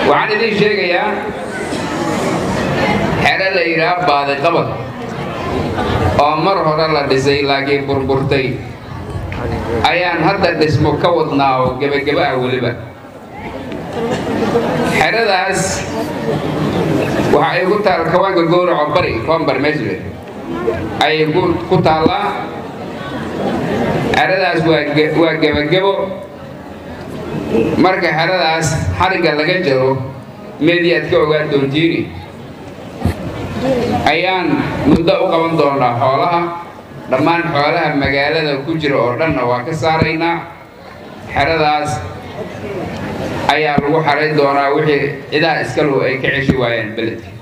waxaan idiin sheegayaa xero la yidhaah baadi qabad oo mar hore la dhisay laakiin burburtay ayaan hadda dhismo ka wadnaa oo gebageba ah weliba xeradaas waxa ay ku taal kawaanka gowraco bari koombar mesle ayay ku taallaa xeradaas waa gebagebo marka xeradaas xarigga laga jaro meediyaad ka ogaan doontiini ayaan muddo u qaban doonaa xoolaha dhammaan xoolaha magaalada ku jira oo dhanna waa ka saaraynaa xeradaas ayaa lagu xarayn doonaa wixii cidaha iskalu ay ka ceshi waayeen beledka